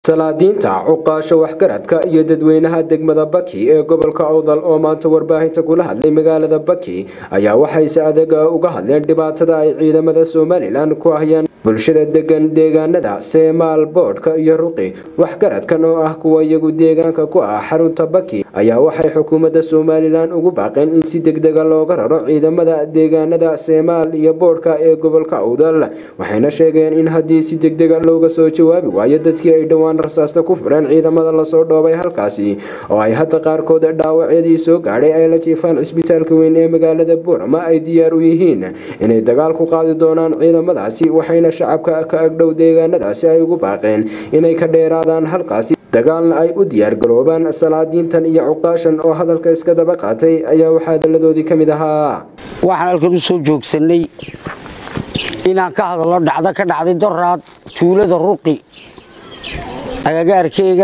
salaadiinta cuqaasha waxgaradka iyo dadweynaha degmada baki ee gobolka awdal oo maanta warbaahinta kula hadlay magaalada baki ayaa waxay si adag uga hadleen dhibaatada ay ciidamada somalilan ku hayaan bulshada degan deegaanada seemaal boodhka iyo ruqi waxgaradkan oo ah kuwa iyagu deegaanka ku ah xarunta baki ayaa waxay xukuumadda somalilan ugu baaqeen in si degdega looga raro ciidamada deegaanada seemaal iyo boodhka ee gobolka awdal waxayna sheegeen in haddii si degdega looga soo jawaabi waayo dadkii ay dhowaan rasaasta ku fureen ciidamada lasoo dhoobay halkaasi oo ay hadda qaarkood dhaawacyadii soo gaadhay ay la jiifaan cisbitaalka weyn ee magaalada boorama ay diyaar u yihiin inay dagaal ku qaadi doonaan ciidamadaasi waxayna shacabka ka agdhow deegaanadaasi ay ugu baaqeen inay ka dheeraadaan halkaasi dagaalna ay u diyaargaroobaan salaadiintan iyo cuqaashan oo hadalka iska daba qaatay ayaa waxaa hadalladoodii ka mid ahaa waxaan halkan u soo joogsanay inaan ka hadallo dhacdo ka dhacday doraad tuulada ruqi agagaarkeyga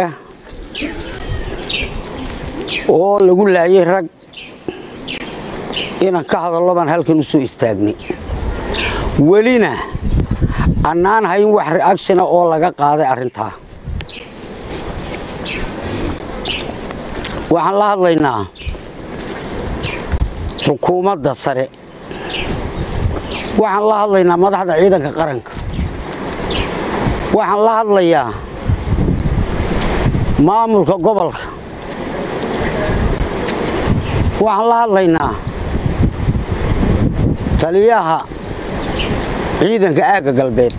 oo lagu laayay rag inaan ka hadallo baan halkan u soo istaagnay welina annaan hayn wax reactiona oo laga qaaday arrintaa waxaan la hadlaynaa xukuumadda sare waxaan la hadlaynaa madaxda ciidanka qaranka waxaan la hadlayaa maamulka gobolka waxaan la hadlaynaa taliyaha ciidanka aagga galbeed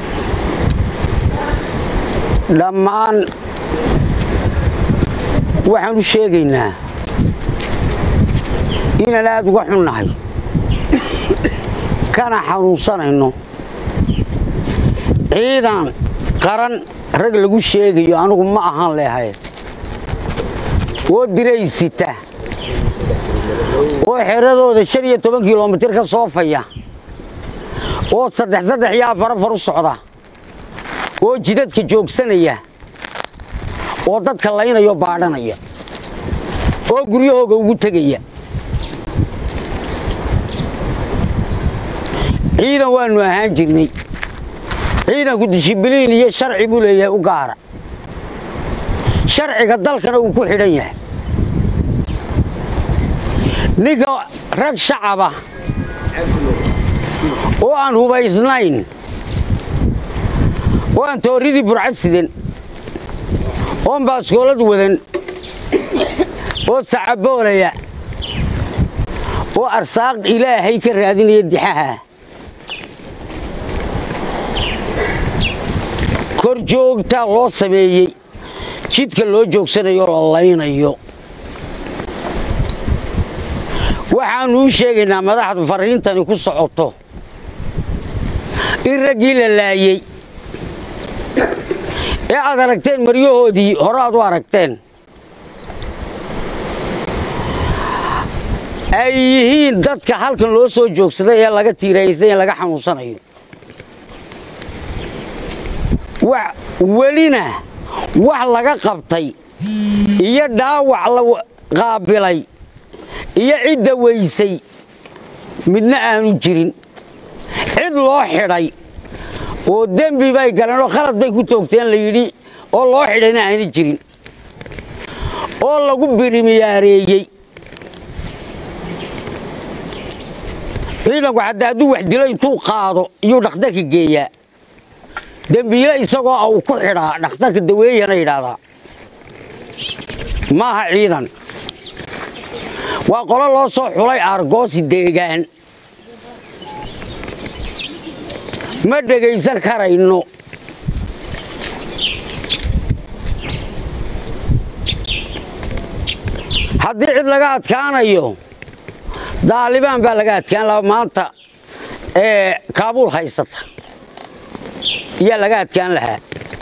dhammaan waxaan u sheegaynaa inaan aada uga xunnahay kana xanuunsanayno ciidan qaran rag lagu sheegayo anigu ma ahaan leehay oo diraysita oo xeradooda shan iyo toban kilomitir ka soofaya oo saddex saddex iyo afar afar u socda oo jidadka joogsanaya oo dadka laynayo baadhanaya oo guryahooga ugu tegaya ciidan waannu ahaan jirnay ciidanku dishibiliin iyo sharci buu leeyahay u gaara sharciga dalkana uu ku xidhan yahay ninka rag shacaba oo aan hubaysnayn oo aan tooridii burcad sidan oon baaskoolad wadan oo sacaboolaya oo arsaaq ilaahay ka raadinaya dixaha kor joogtaa loo sameeyey jidka loo joogsanayo la laynayo waxaannu u sheegaynaa madaxdu fariintani ku socoto in raggii la laayey ee aad aragteen maryahoodii hore aad u aragteen ay yihiin dadka halkan loo soo joogsaday ee laga tiiraysay ee laga xanuunsanayo welina wax laga qabtay iyo dhaawac la qaabilay iyo cidda weysay midna aanu jirin cid loo xidhay oo dembi bay galeen oo khalad bay ku toogteen la yidhi oo loo xidhayna aana jirin oo lagu birimiyaareeyey ciidanku hadda hadduu wax dilo intuu qaado iyuu dhakhtarka geeyaa dembiile isagoo uu ku xidhaa dhakhtarka daweeyana yidhaahdaa maaha ciidan waa qolo loo soo xulay aargoosi deegaan ma dhegaysan karayno haddii cid laga adkaanayo daalibaan baa laga adkaan lahaa maanta ee kaabuul haysata ayaa laga adkaan lahaa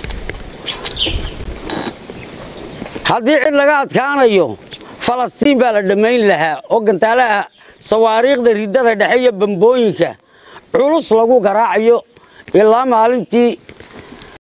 haddii cid laga adkaanayo falastiin baa la dhammayn lahaa oo gantaalaha sawaariikhda riddada dhexe iyo bambooyinka culus lagu garaacayo ilaa maalintii